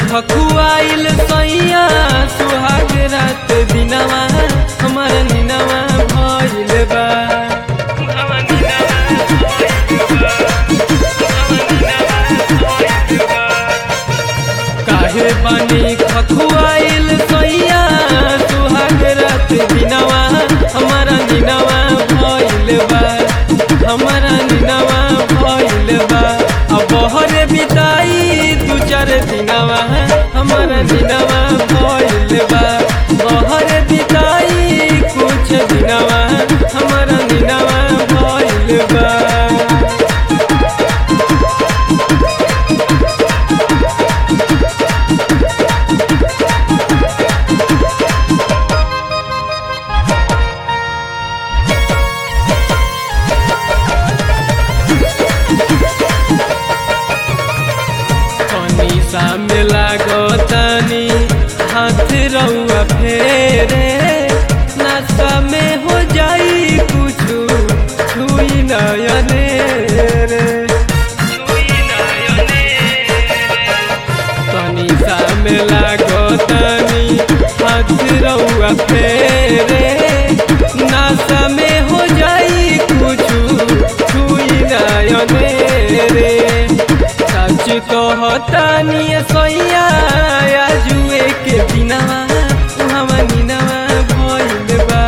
खकुआइल सैया सुहाग रात दिनवा हमर निनवा भइल बा काहे बानी खकुआइल सैया सुहाग रात दिनवा हमारा निनवा भइल बा हमारा निनवा भइल बा अब बहरे बिताई दू चार दिनवा हमारा निनवा भइल बा बहरे बिताई कुछ दिनवा हमारा निनवा भइल बा कनिसा में लागतानी हाथ रउआ फेरे नशा में हो जाई कुछ छुई नयने रे कनिसा में लागतानी हाथ रउआ फेरे नशा में हो जाई कुछ छुई नयने रे सच कहतानी सैया जुए के दिनवा उहवा निनवा भइल बा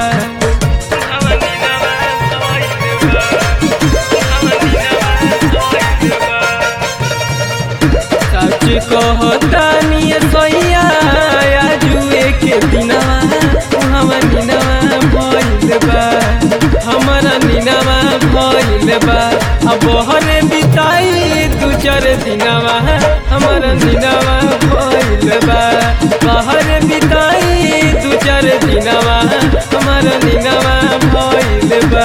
सच कहतानी सैया जुए के दिनवा उहवा निनवा भइल बा हमारा निनवा भइल बा अब बहरे बिताई दू चार दिनवा हमारा निनवा भइल बा बहरे बिताई दू चार दिनवा हमारा निनवा भइल बा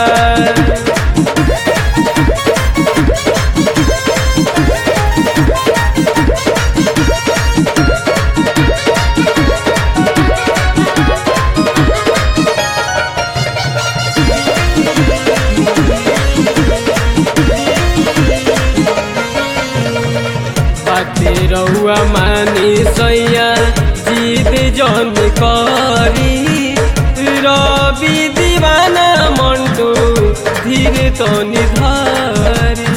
बाते रउआ मानी सैया जीत जन करी रवि दीवाना मंटू धीरे तो निधारी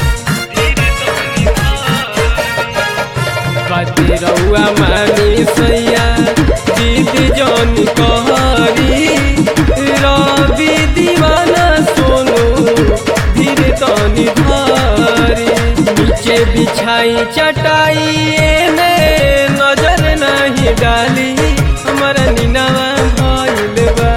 बाते रउआ मानी सैया जीत जन करी रवि दीवाना सोनू धीरे तो निधारी नीचे बिछाई चटाई एने नजर नहीं डाली हमारा निनवा भइल बा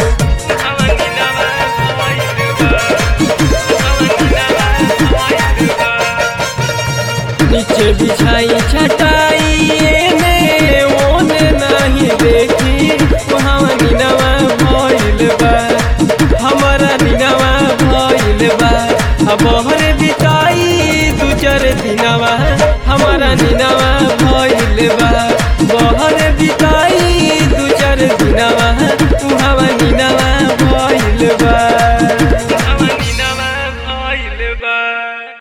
नीचे बिछाई चटाई एने ओने नहीं देखी वहाँ निनवा भइल बा हमारा निनवा भइल बा अब बहरे बिताई दू चार दिनवा हमारा निनवा भइल बा बहरे बिताई दू चार दिनवा उहवा निनवा भइल बा